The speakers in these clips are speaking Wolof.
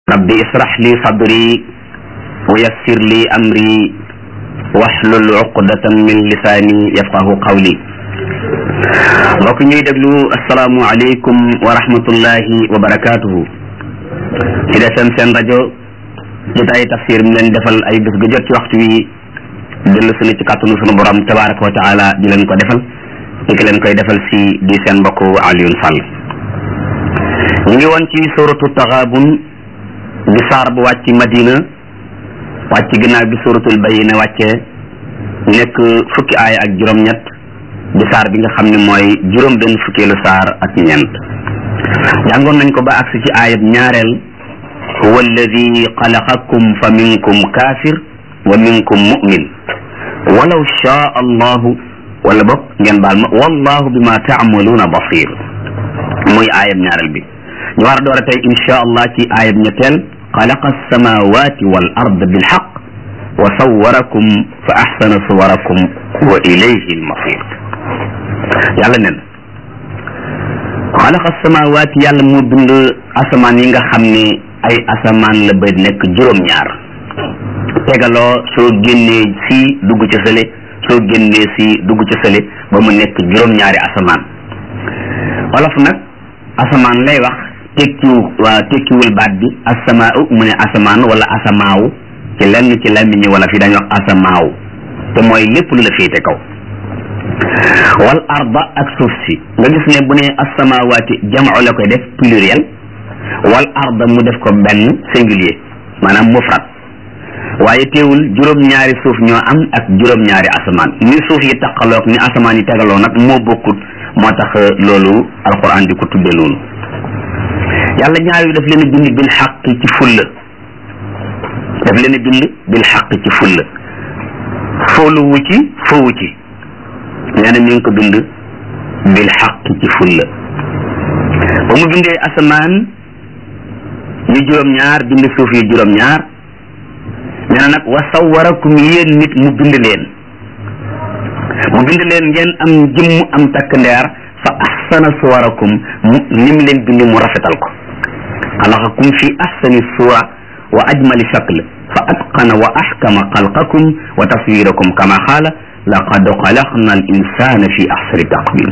rabbi israh li sadri wa yassir li amri wahlul uqdatan min lisaani yafqahu qawli mbokk ñuy déglu asalaamu aleykum wa rahmatullahi wa barakatuhu ci desem seen rajo jotaay tafsir mi leen defal ay bés ga jot ci waxtu wi dellu sunu ci kàttanu sunu borom tabaraka wa taala di leen ko defal di ki leen koy defal si di seen mbokk Alioune Sall ñu ngi woon ci suratu taxaabun di saar bu wàcc madina wàcc ginnaaw bi suratul bayina wàcce nekk fukki aaya ak juróom-ñett di saar bi nga xam ne mooy juróom benn fukkeelu saar ak ñeent jàngoon nañ ko ba agsi ci aayab ñaareel huwa alladi xalaqakum fa minkum kaafir wa minkum mu'min walaw shaa allahu wala boog ngeen baal ma wallahu bima taamaluuna basir muy aayab ñaareel bi ñu war a door a tey insha allah ci aayab ñetteel xalaqa alsamawati wal ard bilxaq wa sawarakum fa axsana suwarakum wa ilayhi almasir yàlla nen xalaqa alsamawati yàlla moo bind asamaan yi nga xam ne ay asamaan la ba nekk juróom-ñaar tegaloo soo génnee si dugg ci sële soo génnee si dugg ci sële ba mu nekk juróom-ñaari asamaan wolof nag asamaan lay wax tekkiwu waa tekkiwul baat bi asamaaw mu ne asamaan wala asamaaw ci lenn ci làmmiñi wala fi dañuy wax asamaaw te mooy lépp lu la féete kaw wal arda ak suuf si nga gis ne bu ne asamaawaati jam'u la koy def pluriel wal arda mu def ko benn singulier maanaam mufrad waaye teewul juróom-ñaari suuf ñoo am ak juróom-ñaari asamaan ni suuf yi taqaloog ni asamaan yi tegaloo nag moo bokkut moo tax loolu alquran di ko tuddee noonu yàlla ñaar yu daf leen a bind bil xaq ci fulla daf leen a bind bil xaq ci fulla fooluwu ci fowu ci nee na mi ngi ko bind bil xaq ci fulla ba mu bindee asamaan yu juróom-ñaar bind suuf yu juróom-ñaar nee na nag wa sawarakum yéen nit mu bind leen mu bind leen ngeen am jëmm am takk ndeer fa ahsana suwarakum mu ni mu leen bind mu rafetal ko xalaqakum fi ahsani suwa wa ajmali shakl fa atqana wa ahkama xalqakum wa taswirakum kama xaala laqad xalaqna al insana fi ahsani taqwim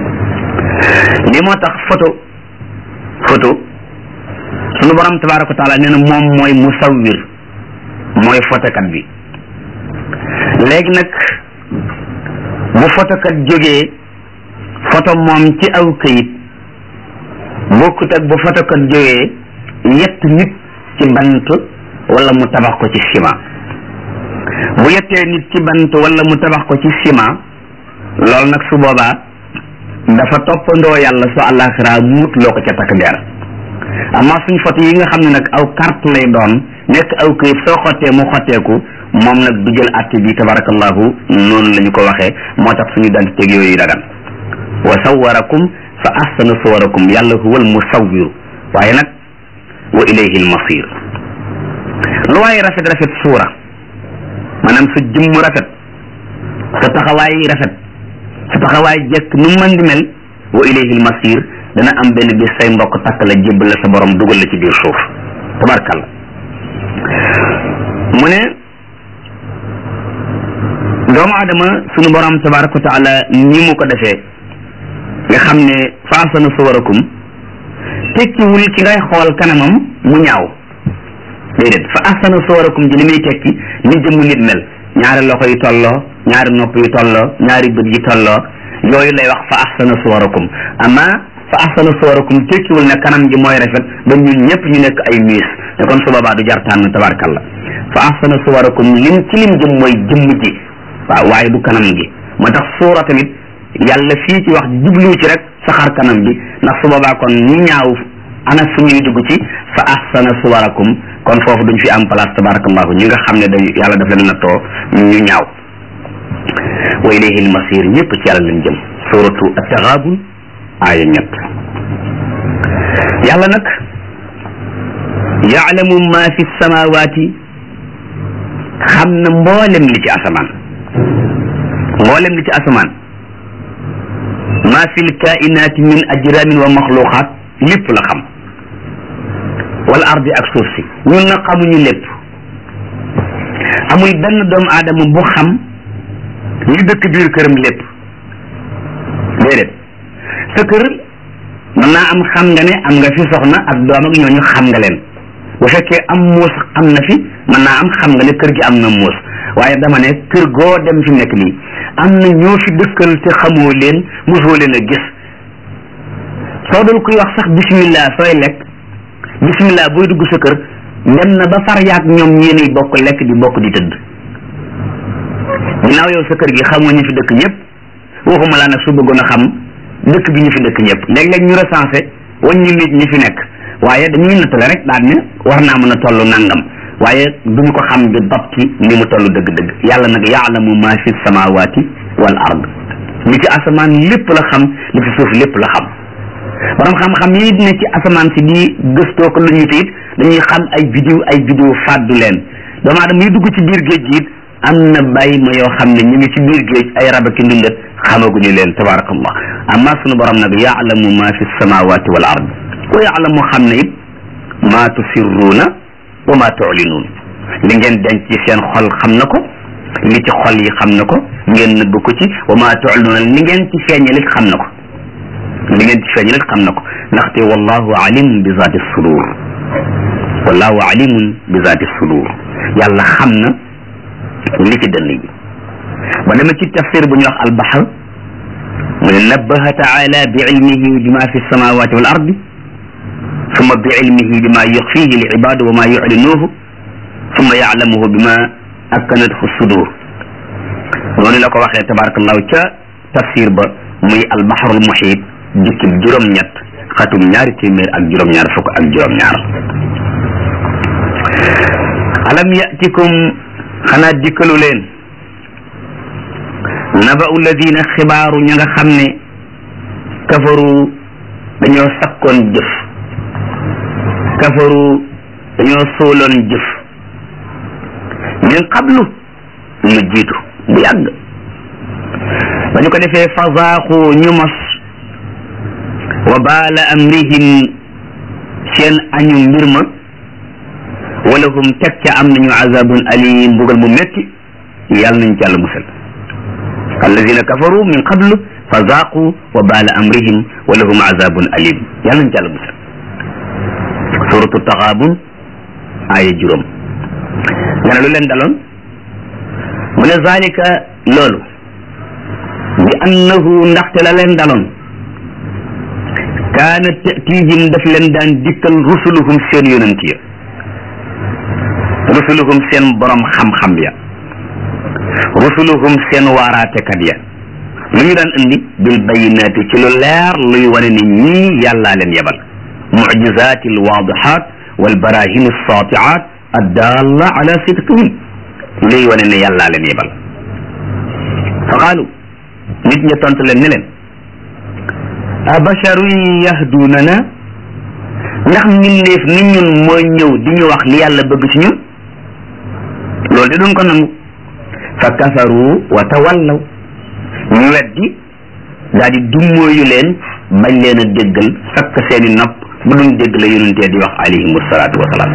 li moo tax photo photo sunu borom tabaraka wa taala nee na moom mooy musawwir mooy fotokat bi léegi nag bu fotokat jógee photo moom ci aw këyit bokkut ak bu fotokat jógee yett nit ci bant wala mu tabax ko ci ciment bu yettee nit ci bant wala mu tabax ko ci ciment loolu nag su boobaa dafa toppandoo yàlla su àllaaxira muut loo ko ca takk der amma suñ photo yi nga xam ne nag aw carte lay doon nekk aw këyit soo xottee mu xotteeku moom nag du jël atte bi tabarakallahu noonu la ñu ko waxee moo tax suñu dant teg yooyu dagan wa sawarakum fa ahsana suwarakum yàlla huwal musawwiru waaye nag wa ilayhi almasir lu waaye rafet rafet suura maanaam sa jëmm rafet sa taxawaay rafet sa taxawaay jekk nu mën di mel wa ilayhi almasir dana am benn bis say mbokk takk la jébbal la sa borom dugal la ci biir suuf tabarkalla mu ne doomu adama sunu borom tabaraka wa taala ni mu ko defee nga xam ne faasana suwarakum tekkiwul ki ngay xool kanamam mu ñaaw déedéet fa ahsana suwarakum ji li muy tekki ni jëmm nit mel ñaari loxo yi tolloo ñaari nopp yi tolloo ñaari bët yi tolloo yooyu lay wax fa ahsana suwarakum ama fa ahsana suwarakum tekkiwul ne kanam ji mooy rafet ba ñun ñëpp ñu nekk ay miis te kon su boobaa du jar tànn tabarkalla fa ahsana suwarakum lim ci lim jëm mooy jëmm ji waaw waaye du kanam gi moo tax suura tamit yàlla fii ci wax jublu ci rek saxar kanam bi ndax su boobaa kon ñi ñaaw ana fu ñuy dugg ci fa ahsana suwarakum kon foofu duñ fi am place tabarakallahu ñi nga xam ne day yàlla daf leen nattoo ñu ñaaw wa ilayhi almasir ñëpp ci yàlla lañ jëm suratu at-taghabun aaya ñett yàlla nag yaalamu ma fi samawati xam na mboolem li ci asamaan mboolem li ci asamaan ma fi lkainaati min ajramin wa maxluqaat lépp la xam wala ardi ak suuf si ñun na xamuñu lépp amul benn doomu aadama bu xam li dëkk biir këram lépp déedéet sa kër mën naa am xam nga ne am nga fi soxna ak doom ak ñooñu xam nga leen bu fekkee am muus am na fi mën naa am xam nga ne kër gi am na muus waaye dama ne kër goo dem fi nekk nii am na ñoo fi dëkkal te xamoo leen mosoo leen a gis soo dul kuy wax sax bismillah sooy lekk bismillah booy dugg sa kër dem na ba far yaag ñoom yéenay bokk lekk di bokk di tëdd ginnaaw yow sa kër gi xamoo ñu fi dëkk ñëpp waxuma laa nag su bëggoon a xam dëkk bi ñu fi dëkk ñëpp léeg-léeg ñu recensé wàññi nit ñi fi nekk waaye dañuy nattale rek daan ne war naa mën a toll nangam waaye duñu ko xam bi dabti ni mu toll dëgg-dëgg yàlla nag yaalamu ma fi samawati wal ard li ci asamaan lépp la xam li ci suuf lépp la xam borom xam-xam yi ne ci asamaan si di gëstoo ko lu ñu it dañuy xam ay vidéo ay vidéo fàddu leen doomu aadama yi dugg ci biir géej gi it am na bàyyi ma yoo xam ne ñu ngi ci biir géej ay rabaki ndundat xamaguñu leen tabarakallah amma sunu borom nag yaalamu ma fi samawati wal ard wa yaalamu xam ne it ma tusirruuna wa ma tulinuun li ngeen denc ci seen xol xam na ko li ci xol yi xam na ko ngeen nëbb ko ci wa ma tulinuuna li ngeen ci feeñalit xam na ko li ngeen ci feeñalit xam na ko ndaxte wallahu alim bi zaati sudur wallahu alimun bi zaati sudur yàlla xam na li ci dënn yi ba dama ci tafsir bu ñuy wax albaxar mu ne nabbaha taala bi ilmihi bima fi samawati wal ardi summa bi ilmihi bima yuxfihi li ibadu wa ma yuclinuuhu summa yaclamuhu bima akkanathu sudur noonu la ko waxee tabarakallahu ca tafsir ba muy albaxarul muxiit jukkib juróom-ñett xatum ñaari téeméer ak juróom-ñaar fukk ak juróom-ñaar alam yatikum xanaa dikkalu leen naba'u alladina xibaaru ña nga xam ne kafaru dañoo sakkoon jëf kafaru dañoo sóoloon jëf min qablu lu jiitu bu yàgg ba ñu ko defee fazaaxu ñu mos wa baala amrihim seen añu mbir ma wala hum teg ca am nañu azabun alim mbugal mu métti yàlla nañ ci yàlla musal alladina kafaru min qablu fa zaaqu wa baala amrihim wa lahum azabun alim yàlla nañ ci yàlla musal suratu taxaabun aaya juróom nga ne lu leen daloon mu ne zalika loolu bi annahu ndaxte la leen daloon kaana tatihim daf leen daan dikkal rusuluhum seen yonent ya rusuluhum seen borom xam-xam ya rusuluhum seen waaraatekat ya lu ñu daan indi bil bayinaati ci lu leer luy wane ni ñii yàllaa leen yebal mucjizaati alwaadihat walbarahin alsaatiat addalla ala sidqihim luy wane ne yàllaa leen yebal fa qaalu nit ña tontu leen ne leen abasharun yahdunana ndax mbindeef ni ñun mooy ñëw di ñu wax li yàlla bëgg ci ñun loolu di duñ ko nangu fa kafaru wa tawallaw ñu weddi daal di dummóoyu leen bañ leen a déggal sakk seeni nopp bu duñ dégg la yonentee di wax alayhim salaatu wasalaam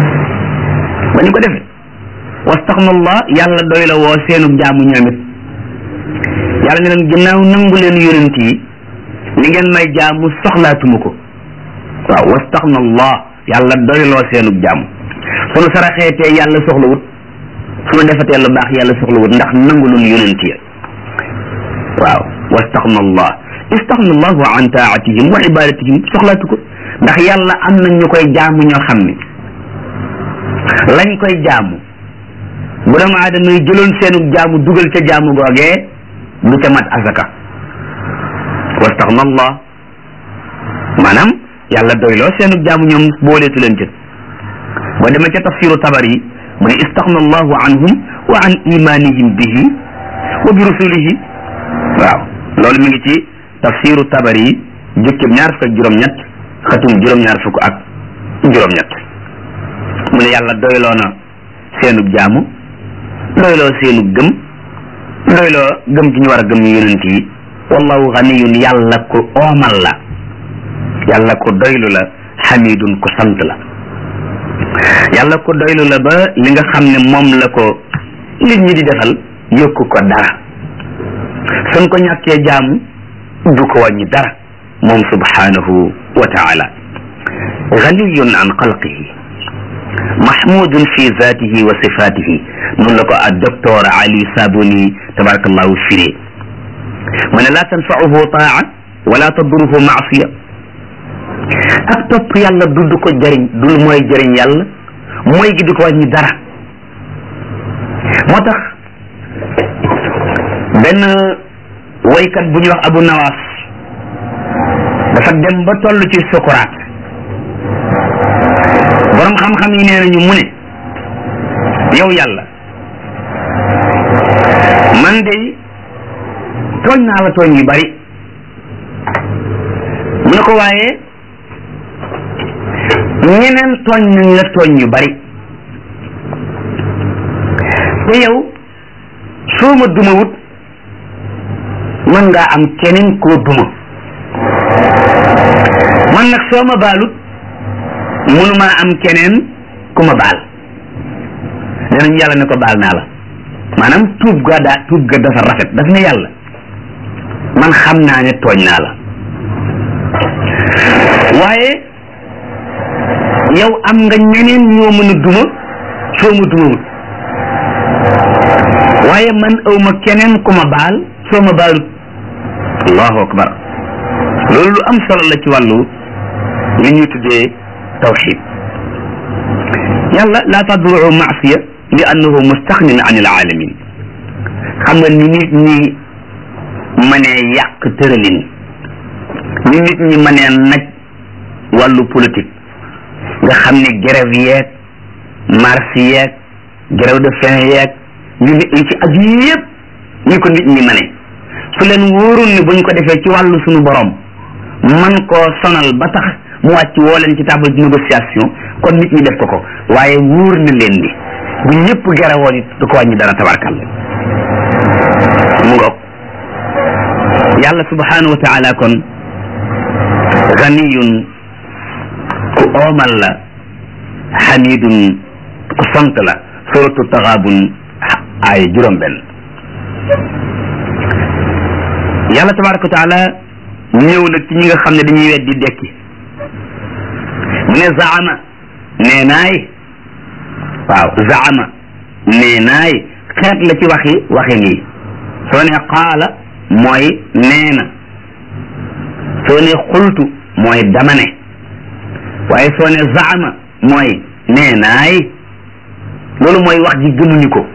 ba ñu ko defee wastaxnallah yàlla doy la woo seenu jaamu ñoom it yàlla ne leen ginnaaw nangu leen yonent yi li ngeen may jaamu soxlaatuma ko waaw wastaxnallah yàlla doy loo seenu jaamu sunu saraxeetee yàlla soxlawut sunu defatee lu baax yàlla soxlawut ndax nangu lun yonent ya waaw wastaxna allah istaxna allahu an taatihim wa ibadatihim soxlaatu ko ndax yàlla am na ñu koy jaamu ñoo xam ne lañ koy jaamu bu doomu aadama yi jëloon seenu jaamu dugal ca jaamu googee du ca mat asaka wastaxna allah maanaam yàlla doyloo seenu jaamu ñoom booleetu leen ca boo demee ca tafsiru tabar yi mu ne istaxna allahu anhum wa an imanihim bihi wa bi rusulihi waaw loolu mi ngi ci tafsiru tabar yi jukkib ñaar fukk ak juróom-ñett xatum juróom-ñaar fukk ak juróom-ñett mu ne yàlla doyloo na seenub jaamu doyloo seenub gëm doyloo gëm ci ñu war a gëm yonent yi wallahu ganiyun yàlla ku oomal la yàlla ku doylu la xamidun ku sant la yàlla ko doylu la ba li nga xam ne moom la ko nit ñi di defal yokku ko dara suñ ko ñàkkee jaamu du ko wàññi dara moom subhanahu wa taala ganiyun an xalqihi mahmudun fi zatihi wa sifatihi noonu la ko ak docteur ali sabuni tabarakallahu firee mu ne laa tanfauhu taa wala taduruhu maasiya ak topp yàlla du du ko jëriñ dul mooy jëriñ yàlla mooy gi du ko wàññi dara moo tax benn woykat bu ñuy wax abu nawaas dafa dem ba toll ci sukuraat borom xam-xam yi nee nañu mu ne yow yàlla man de tooñ naa la tooñ yu bari mu ne ko waaye ñeneen tooñ nañ la tooñ yu bari te yow soo ma duma wut mën ngaa am keneen koo duma man nag soo ma baalut mënumaa am keneen ku ma baal nee nañu yàlla ne ko baal naa la maanaam tuub ga daa tuub ga dafa rafet daf ne yàlla man xam naa ne tooñ naa la waaye yow am nga ñeneen ñoo mën a duma soo ma dumawut waaye man aw ma keneen ku ma baal soo ma baalut allahu akbar loolu lu am solo la ci wàllu li ñuy tuddee tawxid yàlla laa taduru maasiya li annahu mustaxnin an il alamin xam nga ni nit ñi mënee yàq tëralin ni nit ñi mënee naj wàllu politique nga xam ne grève yeeg marche yeeg grève de faim yeeg ñu nit ñi ci aju yëpp ñi ko nit ñi mëne su leen wóorul ne buñ ko defee ci wàllu suñu borom man koo sonal ba tax mu wàcc woo leen ci table de négociation kon nit ñi def ko ko waaye wóor na leen ni bu ñëpp garawoon it du ko wàññi dara tabarkal mu ngoog yàlla subhanahu wa taala kon ganiyun ku oomal la xamidun ku sant la suratu taxaabun ay juróom benn yàlla tabaraka wa taala ñëw nag ci ñi nga xam ne dañuy weddi dekki mu ne zaama nee naay waaw zaama nee naay xeet la ci waxi waxi nii soo ne qaala mooy nee na soo ne xultu mooy dama ne waaye soo ne zaama mooy nee naay loolu mooy wax ji gëmuñu ko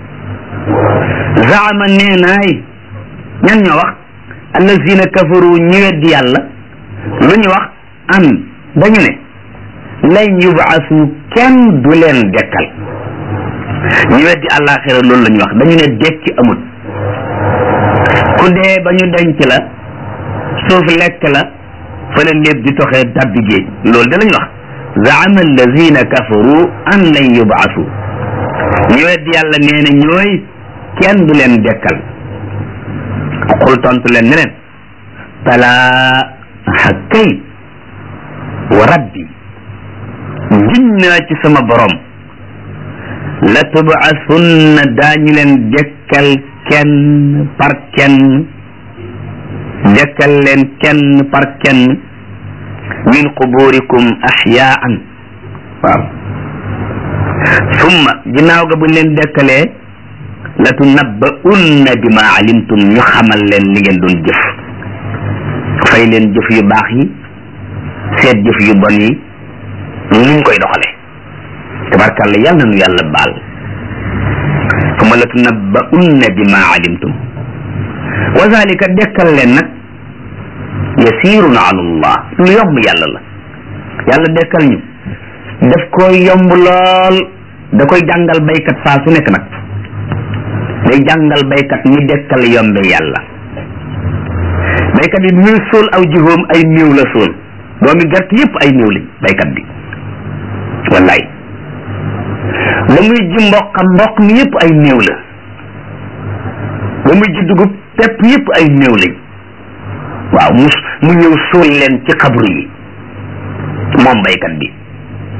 zaama nee naay ñan ñoo wax allazina kafaru ñi weddi yàlla lu ñu wax an dañu ne lan yubaasu kenn du leen dekkal ñi weddi àllaaxira loolu la ñu wax dañu ne dekki amut ku dee ba ñu denc la suuf lekk la fa la lépp di toxee dabbi géej loolu da lañu wax zaama allazina kafaru an lan yubaasu ñi weddi yàlla nee na ñooy kenn du leen dekkal xul tontu leen ne leen balaa hakkay wa rabbi giñ naa ci sama borom la tubaasunna daañu leen dekkal kenn par kenn dekkal leen kenn par kenn min quburikum axyaan waaw summa ginnaaw ga buñ leen dekkalee la tunabba'unna bima alimtum ñu xamal leen li ngeen doon jëf fay leen jëf yu baax yi seet jëf yu bon yi nuñ koy doxale tabarkàlla yàlla na nu yàlla baal summa la tunabba'unna bima alimtum wa zalika dekkal leen nag yasirun ala allah lu yomb yàlla la yàlla dekkal ñu daf koy yomb lool da koy jàngal baykat saa su nekk nag day jàngal baykat ni dekkal yombe yàlla baykat yi muy sóol aw jihoom ay néew la sóol doomi gerte yëpp ay néew lañ baykat bi wallaay ba muy ji mboq mboq mi yëpp ay néew la ba muy ji dugub pepp yëpp ay néew lañ waaw mu mu ñëw sóol leen ci xabru yi moom baykat bi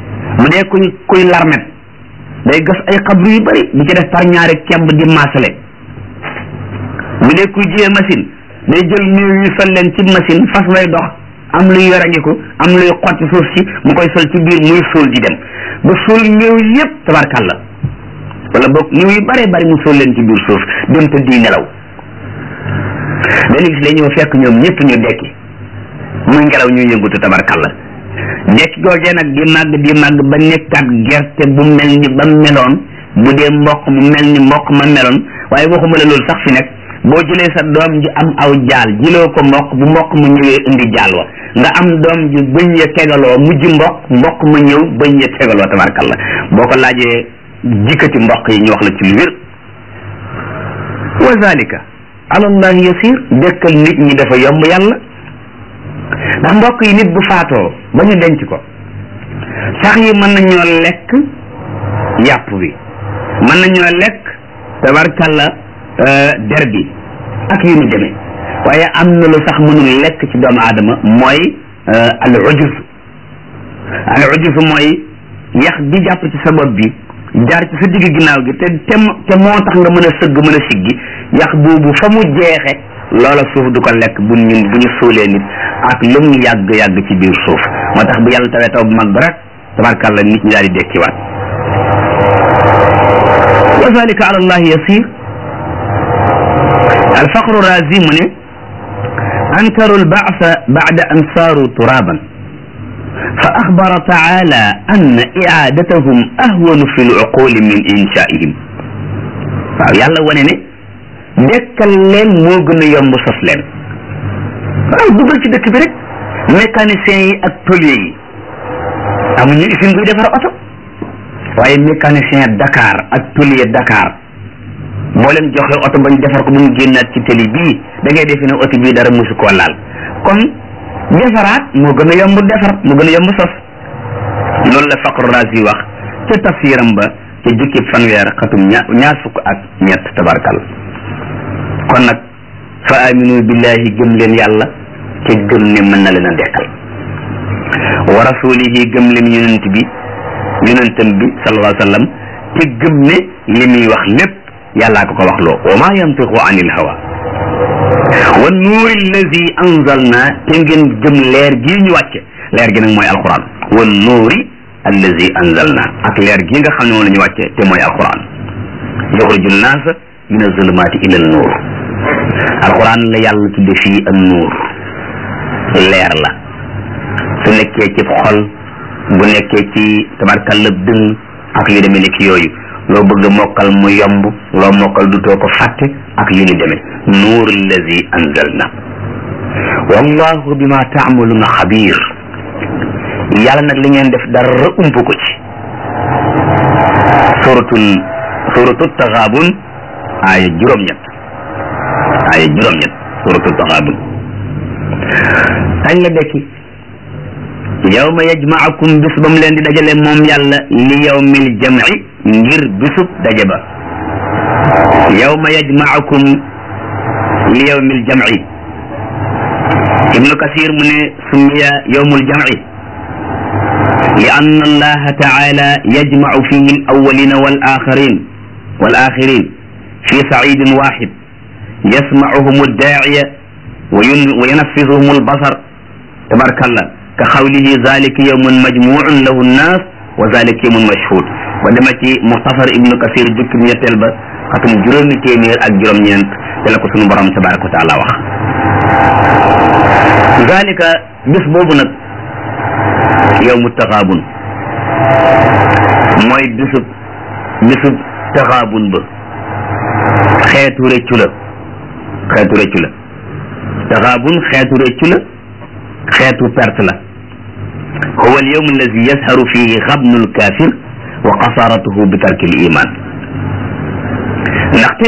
bu dee kuy kuy larmet day gas ay xabru yu bari di ci def par ñaari kemb di maasale bu dee kuy jiyee machine day jël néew yi sol leen ci machine fas way dox am luy yorangiku am luy xotti suuf si mu koy sol ci biir muy suul di dem ba suul néew yépp tabarkàlla wala boog néew yu bare bari mu suul leen ci biir suuf dem te di nelaw benn gis lay ñëw fekk ñoom ñëpp ñu dekki muy ngelaw ñuy yëngutu tabarkàlla dekki googee nag di màgg di màgg ba nekkaat gerte bu mel ni ba meloon bu dee mboq mu mel ni mboq ma meloon waaye waxuma la loolu sax fi nekk boo jëlee sa doom ji am aw jaal jiloo ko mboq bu mboq mu ñëwee indi jaal wa nga am doom ji bëñ ya tegaloo mujj mboq mboq ma ñëw bëñ ya tegaloo tabarkalla boo ko laajee jikkati mboq yi ñu wax la ci lu wér wa zalika alallahi yasir dëkkal nit ñi dafa yomb yàlla ndax mbokk yi nit bu faatoo ba ñu denc ko sax yi mën nañoo lekk yàpp bi mën nañoo lekk tabarkalla der bi ak yu ni demee waaye am na lu sax mënul lekk ci doomu aadama mooy al ujus al ujus mooy yax bi jàpp ci sa bopp bi jaar ci sa digg ginnaaw gi te te te moo tax nga mën a sëgg mën a siggi yax boobu fa mu jeexe loola suuf du ko lekk bu ñun bu ñu suulee nit ak lu mu yàgg yàgg ci biir suuf moo tax bu yàlla tawee taw bu mag ba rek tabarkàlla nit ñi daal di dekkiwaat wa zalika ala allahi yasir الفقر الرازي من أنكروا البعث بعد أن صاروا ترابا فأخبر تعالى أن إعادتهم أهون في العقول من إنشائهم يلا ونني dekkal leen moo gën a yomb sos leen waaw dugal ci dëkk bi rek mécanicien yi ak tôlier yi amuñu usine buy defar oto waaye mécanicien Dakar ak tôlier Dakar boo leen joxe oto bañ defar ko ba mu génnaat ci tëli bii da ngay defe ne oto bii dara musu koo laal kon defaraat moo gën a yomb defar moo gën a yomb sos loolu la faqru razi wax ca tafsiram ba ca jukki fanweer xatum ñaar ñaar fukk ak ñett tabarkal kon nag fa aminu billahi gëm leen yàlla te gëm ne mën na leen a dekkal wa rasulihi gëm leen yonent bi yonentam bi sallallahu alayhi wa sallam te gëm ne li muy wax lépp yàllaa ko ko wax loo wa ma yantiqu anil hawa wa nuuri allazi anzalna te ngeen gëm leer gii ñu wàcce leer gi nag mooy alquran wa nuuri allazi anzalna ak leer gii nga xam ne moom la ñu wàcce te mooy alquran yuxriju nnaasa min azulumaati ila nuur alquran la yàlla tudde fii an nuur leer la su nekkee ci xol bu nekkee ci tabarkalla dëng ak yu demee nekk yooyu loo bëgg mokkal mu yomb loo mokkal du too ko fàtte ak yu ni demee nuur allazi anzalna wallahu bima taamaluuna xabir yàlla nag li ngeen def dara ump ko ci suratul suratul taxaabun aaya juróom-ñett aaya juróom-ñett suratul taxaabun kañ la dekki yawma yajmaakum bis ba mu leen di dajale moom yàlla li yawmil jamci ngir bisub daje ba yawma yajmaakum li yawmil jamci ibnu kasir mu ne summiya yawmul jamci li anna allaha taala yajmacu fihi al awalina wal axirin wal axirin fi sacidin waxid yasmacuhum addaaciya wa yunaffisuhum albasar tabarakallah ka xawlihi zalika yawmun majmuun lahu nnaas wa zalika yawmun mashhud ba dema ci muxtasar ibnu kasir jukki ñetteel ba xatum juróomi téeméer ak juróom-ñeent te la ko sunu borom tabaraka wa taala wax zalika bis boobu nag yawmu taxaabun mooy bisub bisub taxaabun ba xeetu rëccu la xeetu rëccu la taxaabun xeetu rëccu la xeetu perte la huwa al yawm alladi yazharu fihi xabnu lkafir wa qasaratuhu bi tarki l iman ndaxte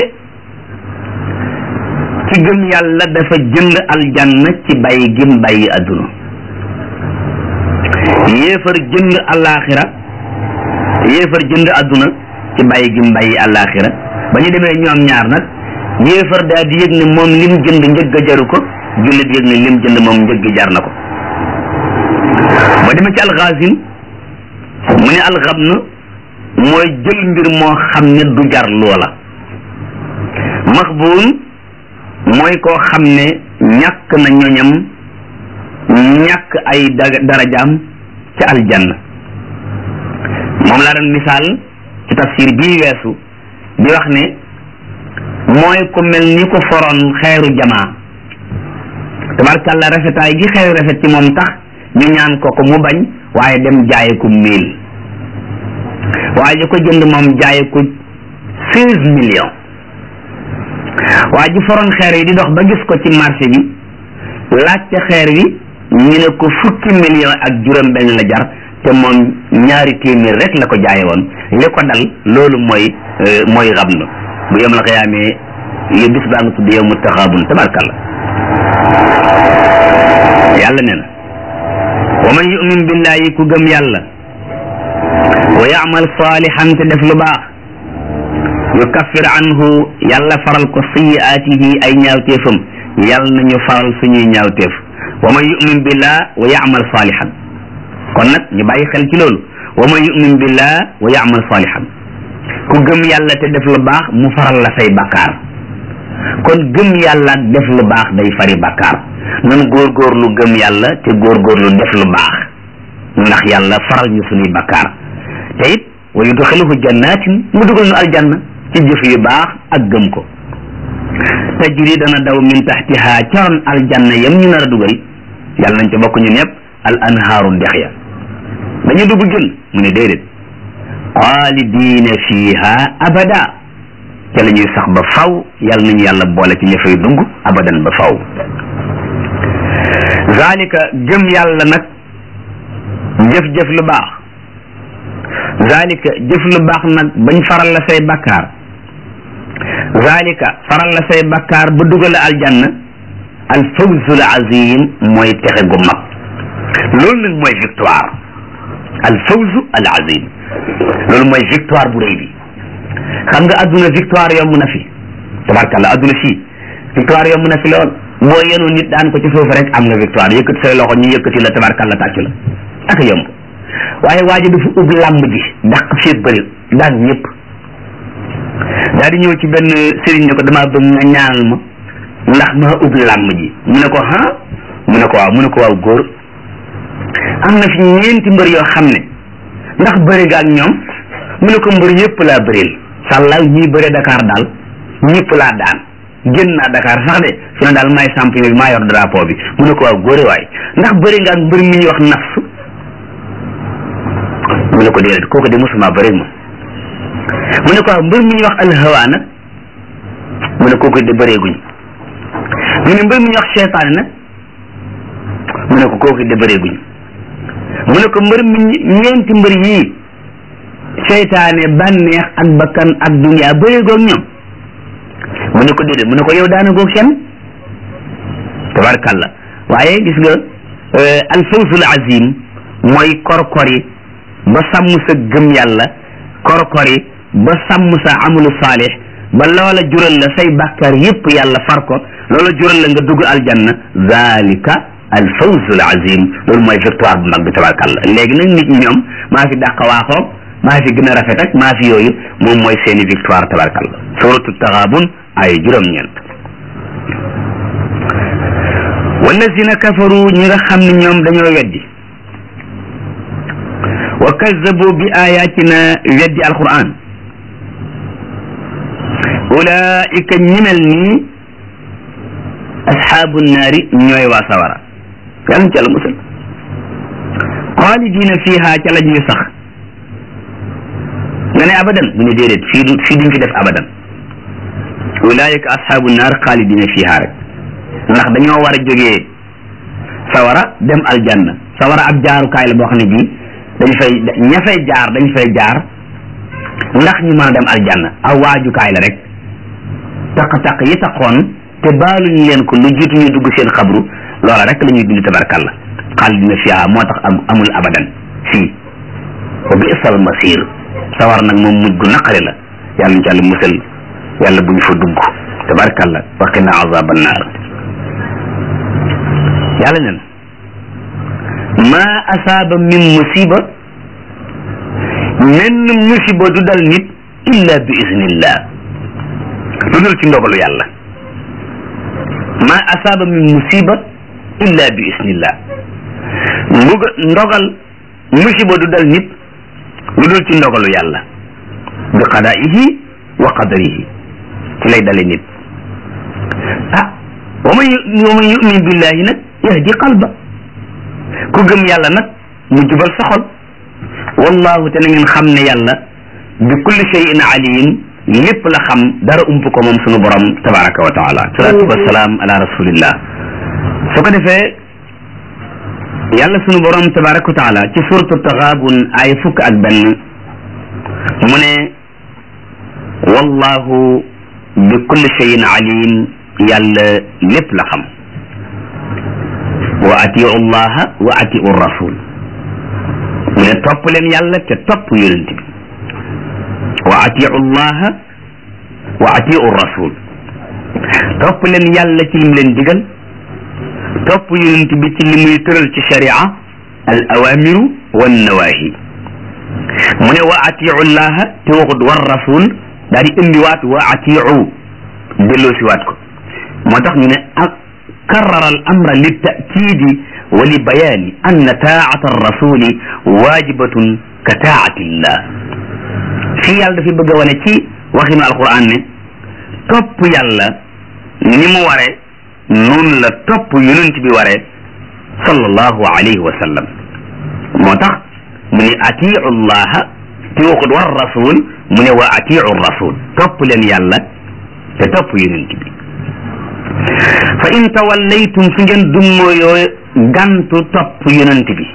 ci gëm yàlla dafa jënd aljanna ci bàyyi gim bàyyi adduna yéefar jënd alaxira yéefar jënd adduna ci bàyyi gim bàyyi alaxira ba ñu demee ñoom ñaar nag yéefar daal di yëg ne moom lim jënd njëgg a jaru ko jullit yëg ne lim jënd moom njëgg jar na ko ba demee ci alxaasim mu ne alxabn mooy jël mbir moo xam ne du jar loola maxbuun mooy koo xam ne ñàkk na ñoñam ñàkk ay darajaam ca aljanna moom laa doon misaal ci tafsir bii weesu di wax ne mooy ku mel ni ko foroon xeeru jamaa tabarkàlla rafetaay gi xeeru rafet ci moom tax ñu ñaan ko ko mu bañ waaye dem jaaye ko mille waaye ji ko jënd moom jaaye ko seize millions waa ji foroon xeer yi di dox ba gis ko ci marché bi laajte xeer wi ñu ne ko fukki millions ak juróom benn la jar te moom ñaari téeméer rek la ko jaaye woon li ko dal loolu mooy mooy xam na bu yom la xiyaamee yo bis baa nga tudd yow mu taxaabun tabarkalla yàlla nee na wa man yumin billahi ku gëm yàlla wa yaamal saalihan te def lu baax yukaffir anhu yàlla faral ko sayiaatihi ay ñaawteefam yàlla nañu faral suñuy ñaawteef wa man yumin billah wa yaamal saalihan kon nag ñu bàyyi xel ci loolu wa man yumin billah wa yaamal saalihan ku gëm yàlla te def lu baax mu faral la say bakkaar kon gëm yàlla def lu baax day fari bakkaar nan góorgóorlu gëm yàlla te góorgóorlu def lu baax ndax yàlla faral ñu suñuy bakkaar te it wa yudxiluhu jannatin mu dugal nu aljanna ci jëf yu baax ak gëm ko tajri dana daw min taxtiha caroon aljanna yam ñu nar a dugal yàlla nañ ca bokk ñu ñëpp al anhaaru ndex ya dañu dugg jën mu ne déedéet xaalidiina fiha abada ca la ñuy sax ba faw yàlla nañu yàlla boole ci ña fay dugg abadan ba faw zalika gëm yàlla nag jëf-jëf lu baax zalika jëf lu baax nag bañ faral la say bakkaar zalika faral la say bakkaar ba dugal aljanna al fawzul azim mooy texe gu mag loolu nag mooy victoire al fawzu al azim loolu mooy victoire bu rëy bi xam nga adduna victoire yomb na fi tabarkalla adduna fii victoire yomb na fi lool boo yenu nit daan ko ci suuf rek am nga victoire yëkkati say loxo ñu yëkkati la tabarkalla tàccu la ak yomb waaye waa ji dafa ub làmb ji dàq fii bëri daan ñëpp daal di ñëw ci benn sëriñ ne ko damaa bëgg nga ñaanal ma ndax maa ub làmb ji mu ne ko ah mu ne ko waaw mu ne ko waaw góor am na fi ñeenti mbër yoo xam ne ndax bëri nga ak ñoom mu ne ko mbër yëpp laa bëril sàllaaw ñii bëre Dakar daal ñëpp laa daan génn naa Dakar sax de fi ne daal maay champion bi maa yor drapeau bi mu ne ko waaw góore waay ndax bëri nga ak mbër mi ñuy wax nafsu mu ne ko déedéet kooku de mosuma bëri moom mu ne ko waaw mbër mi ñuy wax alhawa nag mu ne kooku de bëreeguñ mu ne mbër mi ñuy wax seytaane nag mu ne ko kooku de bëreeguñ mu ne ko mbër mi ñeenti mbër yii seytaane bànneex ak bakkan ak dunya bëreegoog ñoom mu ne ko déedéet mu ne ko yow daana goog seen tabarkalla waaye gis nga alfawzul azim mooy korkori ba sàmm sa gëm yàlla korkori ba sàmm sa amalu saalix ba loola jural la say bàkkaar yépp yàlla far ko loola jural la nga dugg aljanna zalika alfawzul azim loolu mooy victoire bu mag bi tabarkalla léegi nag nit ñi ñoom maa fi dàq waaxoog maa fi gën a rafet ak maa fi yooyu moom mooy seeni victoire tabarkalla suratu taxaabun ay juróom-ñeent wallazina kafaru ñi nga xam ne ñoom dañoo weddi wa kazzabu bi ayatina weddi alquran ulaika ñi mel nii asxaabu naari ñooy waa sawara yàlla ci àlla musal xaalidina fiha ca la ñuy sax nga ne abadan mu ne déedéet fii du fii duñ fi def abadan ulaika asxaabu naar xaalidina fiha rek ndax dañoo war a jógee sawara dem aljanna sawara ab jaarukaay la boo xam ne bii dañ fay ña fay jaar dañ fay jaar ndax ñu mën a dem aljanna aw waajukaay la rek taq-taq yi taqoon te baaluñ leen ko lu jiitu ñu dugg seen xabru loola rek la ñuy dund tabarkalla xaalidina fiha moo tax amul abadan fii wa bi'sal masir sawar nag moom mujj gu naqari la yàlla ñu ci àlla musal yàlla bu ñu fa dugg tabarkalla waqina azab annaar yàlla nen ma asaaba min musiba menn musiba du dal nit illa bi iznillah lu dul ci ndogalu yàlla ma asaaba min musiba illa bi iznillah mbuga ndogal musiba du dal nit lu dul ci ndogalu yàlla bi qadaihi wa qadarihi ci lay dale nit ah wa man wa man yumin billahi nag yahdi qalba ku gëm yàlla nag mu jubal sa xol wallahu te na ngeen xam ne yàlla bi kulli shay'in alim lépp la xam dara ump ko moom sunu borom tabaraka wa taala salatu wasalaam ala rasulillah su ko defee yàlla sunu borom tabaraka wa taala ci suratu taxaabun ay fukk ak benn mu ne wallahu bi kulli shay'in alim yàlla lépp la xam wa atiu llaha wa atiu rasul mu ne topp leen yàlla te topp yonent bi wa atiu llaha wa atiu rasul topp leen yàlla ci lim leen digal topp yonent bi ci li muy tëral ci sharia al awamiru wan nawahi mu ne wa atiu llaha te waxut war rasul daa di indiwaat wa atiu delloo siwaat ko moo tax ñu ne ak karrara al amra li taakidi wa li bayaani anna taata arrasuli waajibatun ka taati llah fii yàlla dafay bëgg a wane ci waxinu alquran ne topp yàlla ni mu ware noonu la topp yonent bi ware sallallahu alayhi wa sallam moo tax mu ne atiu llaha te waxut war rasul mu ne wa atiu rasul topp leen yàlla te topp yonent bi fa in tawallaytum su ngeen dummooyoo gantu topp yonent bi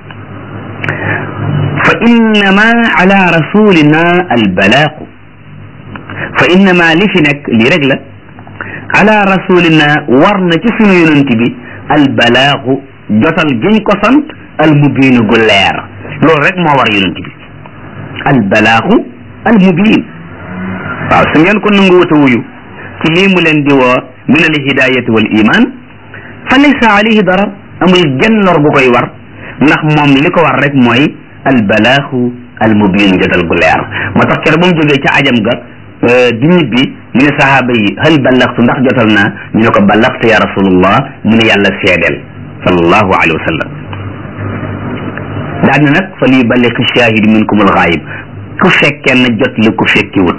fa innama ala rasulina albalaaqu fa innama li fi nekk lii rek la ala rasulina war na ci sunu yonent bi albalaaqu jotal giñ ko sant almubiin gu leer loolu rek moo war yonent bi albalaaqu almubiin waaw su ngeen ko nangu wata wuyu ci lii mu leen di woo min al hidayati wal iman fa laysa alayhi darar amul genn lor bu koy war ndax moom li ko war rek mooy albalaaxu almubin jotal gu leer moo tax kere ba mu jógee ca ajam ga di ñibbi mu ne sahaaba yi hal ballaxtu ndax jotal naa ñu ne ko ballaxtu ya rasulullah mu ne yàlla seedeel sallallahu alayhi wa sallam daan na nag fa li balliq shahid minkum alxaayib ku fekkee na jot li ku fekkiwut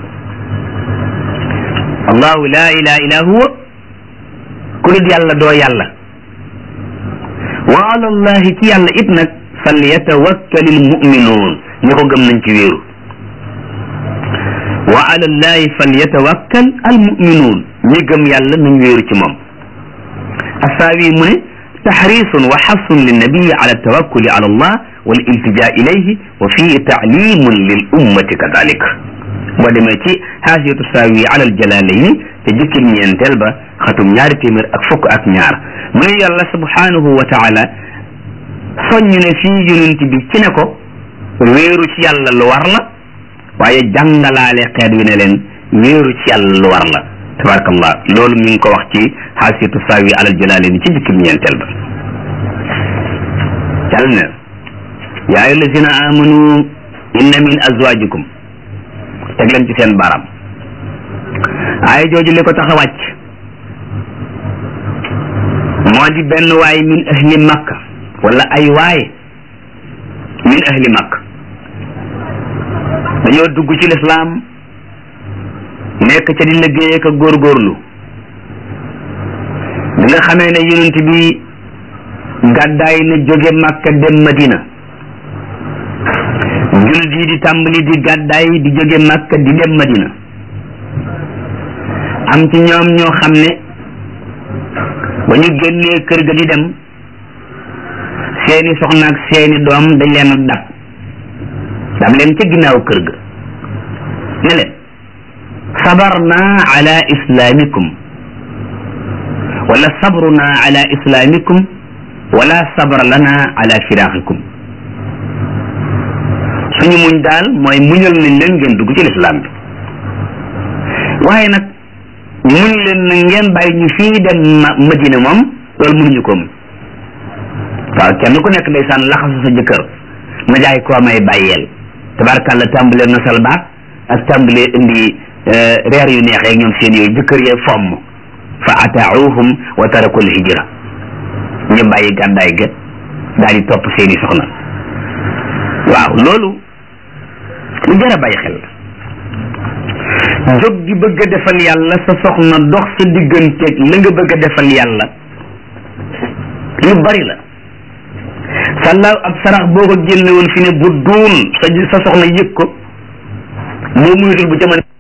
allahu la ilaha illa huwa ku dul yàlla doo yàlla wa ala allahi ci yàlla it nag fal yatawakkal al muminuun ñi ko gëm nañ ci wéeru wa ala allahi fal yatawakkal al muminuun ñi gëm yàlla nañ wéeru ci moom asaawi mu ne taxrisun wa xasun linnabiyi ala tawakkuli ala allah wal iltija ilayhi wa fii taalimun lil ummati kadalik boo demee ci xaasiyatu saawi ala aljalaalayni te jukkim ñeenteel ba xatum ñaari téeméer ak fukk ak ñaar mu ne yàlla subhanahu wa taala soññ ne fii yonent bi ci ne ko wéeru ci yàlla lu war la waaye jàngalaale xeet wi ne leen wéeru ci yàlla lu war la tabarakallah loolu mi ngi ko wax ci xaasiyatu saawi ala aljalaalayni ci jukkim ñeenteel ba yàlla ne yaa ayyuha allazina amanu inna min azwajikum teg leen ci seen baram aaya jooju li ko tax a wàcc moo di benn waay min ahli makka wala ay waay min ahli makka dañoo dugg ci lislaam nekk ca di liggéey ak góorgóorlu bi nga xamee ne yonent bi gàddaay na jóge makka dem madina jullit yi di tàmbali di gàddaay di jóge makka di dem madina am ci ñoom ñoo xam ne ba ñu génnee kër ga di dem seeni soxna ak seeni doom dañ leen a dab dab leen ca ginnaaw kër ga ne leen sabarna ala islamikum wala sabruna ala islamikum wala sabr lana ala firaqikum suñu muñ daal mooy muñal nañ leen ngeen dugg ci lislaam bi waaye nag muñ leen na ngeen bàyyi ñu fii dem madina moom loolu mënuñu ko mu waaw kenn ku nekk ndeysaan laxasu sa jëkkër ma jaay koo may bàyyeel tabarkàlla tàmbalee nosal baat ak tàmbalee indi reer yu neex ak ñoom seen yooyu jëkkër yee fomm fa ataauhum wa tarakul hijra ñu bàyyi gàddaay ga daal di topp seeni soxna waaw loolu lu jar a bàyyi xel jóg gi bëgg a defal yàlla sa soxna dox sa digganteeg la nga bëgg a defal yàlla lu bari la sàllaaw ab sarax boo ko génne woon fi ne bu duun sa sa soxna yëg ko moo muytul bu jamono